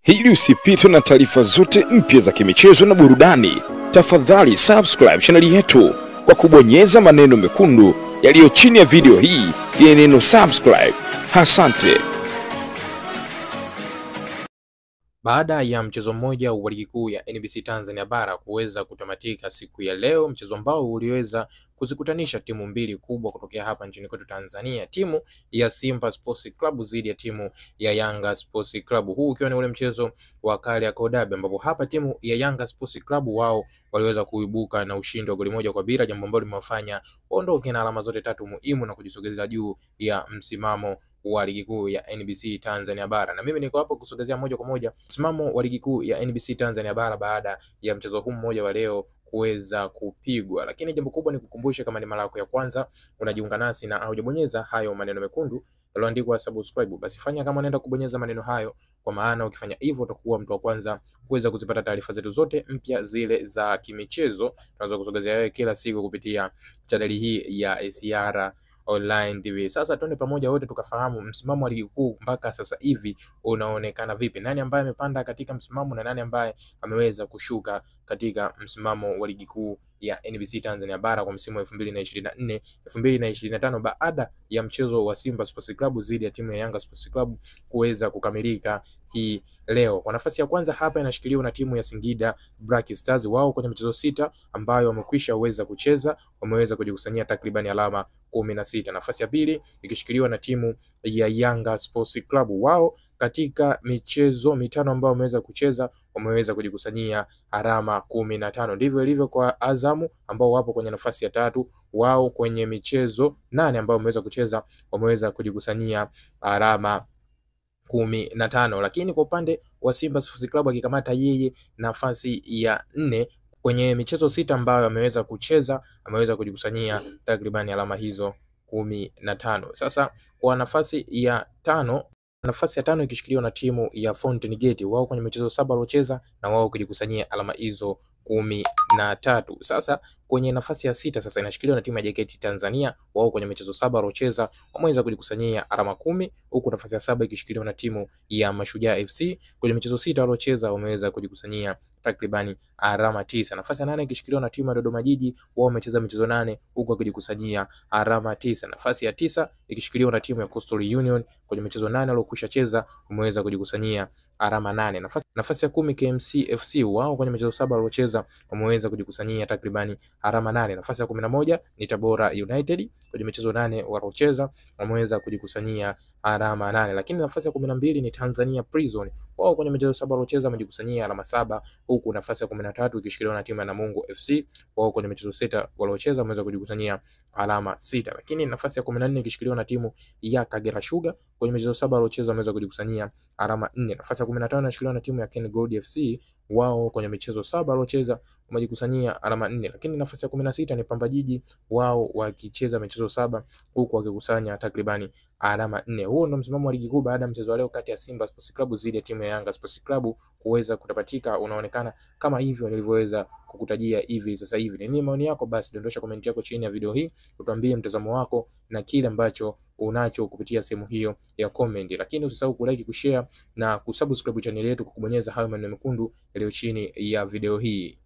Ili usipitwe na taarifa zote mpya za kimichezo na burudani, tafadhali subscribe chaneli yetu kwa kubonyeza maneno mekundu yaliyo chini ya video hii yenye neno subscribe. Asante. Baada ya mchezo mmoja wa ligi kuu ya NBC Tanzania bara kuweza kutamatika siku ya leo, mchezo ambao uliweza kuzikutanisha timu mbili kubwa kutokea hapa nchini kwetu Tanzania, timu ya Simba Sports Club dhidi ya timu ya Yanga Sports Club, huu ukiwa ni ule mchezo wa Kariakoo Derby, ambapo hapa timu ya Yanga Sports Club wao waliweza kuibuka na ushindi wa goli moja kwa bila, jambo ambalo limewafanya waondoke na alama zote tatu muhimu na kujisogeza juu ya msimamo wa ligi kuu ya NBC Tanzania bara, na mimi niko hapo kusogezea moja kwa moja msimamo wa ligi kuu ya NBC Tanzania bara baada ya mchezo huu mmoja wa leo kuweza kupigwa. Lakini jambo kubwa ni kukumbusha, kama ni mara yako ya kwanza unajiunga nasi na haujabonyeza hayo maneno mekundu yaliyoandikwa subscribe, basi fanya kama unaenda kubonyeza maneno hayo, kwa maana ukifanya hivyo utakuwa mtu wa kwanza kuweza kuzipata taarifa zetu zote mpya zile za kimichezo tunaweza kusogezea wewe kila siku kupitia chaneli hii ya ACR Online TV. Sasa tuende pamoja wote tukafahamu msimamo wa ligi kuu mpaka sasa hivi unaonekana vipi, nani ambaye amepanda katika msimamo na nani ambaye ameweza kushuka katika msimamo wa ligi kuu ya NBC Tanzania bara kwa msimu wa 2024 2025, baada ya mchezo wa Simba Sports Club dhidi ya timu ya Yanga Sports Club kuweza kukamilika hii leo. Kwa nafasi ya kwanza hapa inashikiliwa na timu ya Singida Black Stars, wao kwenye michezo sita ambayo wamekwisha weza kucheza wameweza kujikusanyia takribani alama kumi na sita. Nafasi ya pili ikishikiliwa na timu ya Yanga Sports Club, wao katika michezo mitano ambayo wameweza kucheza wameweza kujikusanyia alama kumi na tano. Ndivyo ilivyo kwa Azamu ambao wapo kwenye nafasi ya tatu, wao kwenye michezo nane ambayo wameweza kucheza wameweza kujikusanyia alama kumi na tano. Lakini kwa upande wa Simba Sports Club akikamata yeye nafasi ya nne kwenye michezo sita ambayo ameweza kucheza ameweza kujikusanyia takribani alama hizo kumi na tano. Sasa kwa nafasi ya tano nafasi ya tano ikishikiliwa na timu ya Fountain Gate, wao kwenye michezo saba waliocheza na wao kujikusanyia alama hizo kumi na tatu. Sasa kwenye nafasi ya sita sasa inashikiliwa na timu ya JKT Tanzania, wao kwenye michezo saba waliocheza wameweza kujikusanyia alama kumi, huku nafasi ya saba ikishikiliwa na timu ya Mashujaa FC, kwenye michezo sita waliocheza wameweza kujikusanyia takribani alama tisa. Nafasi ya nane ikishikiliwa na timu ya Dodoma Jiji, wao wamecheza michezo nane huku wakijikusanyia alama tisa. Nafasi ya tisa ikishikiliwa na timu ya Coastal Union, kwenye michezo nane waliokwisha cheza wameweza kujikusanyia alama nane. Nafasi, nafasi ya kumi KMC FC, wao kwenye michezo saba waliocheza wameweza kujikusanyia takribani alama nane. Nafasi ya kumi na moja ni Tabora United, kwenye michezo nane waliocheza wameweza kujikusanyia alama nane. Lakini nafasi ya kumi na mbili ni Tanzania Prison, wao kwenye michezo saba waliocheza wamejikusanyia alama saba, huku nafasi ya kumi na tatu ikishikiliwa na timu ya Namungo FC, wao kwenye michezo sita waliocheza wameweza kujikusanyia alama sita. Lakini nafasi ya kumi na nne ikishikiliwa na timu ya Kagera Sugar, kwenye michezo saba waliocheza wameweza kujikusanyia alama nne. Nafasi ya kumi na tano inashikiliwa na timu ya Ken Gold FC, wao kwenye michezo saba waliocheza wamejikusanyia alama nne. Lakini nafasi ya kumi na sita ni Pamba Jiji, wao wakicheza michezo saba huku wakikusanya takribani alama nne. Huo ndo msimamo wa ligi kuu baada ya mchezo wa leo kati ya Simba Sports Club dhidi ya timu ya Yanga Sports Club kuweza kutapatika, unaonekana kama hivyo nilivyoweza kukutajia hivi sasa hivi. Ni nini maoni yako? Basi dondosha komenti yako chini ya video hii, utuambie mtazamo wako na kile ambacho unacho kupitia sehemu hiyo ya comment, lakini usisahau kulike, kushare na kusubscribe channel yetu kwa kubonyeza hayo maneno mekundu yaliyo chini ya video hii.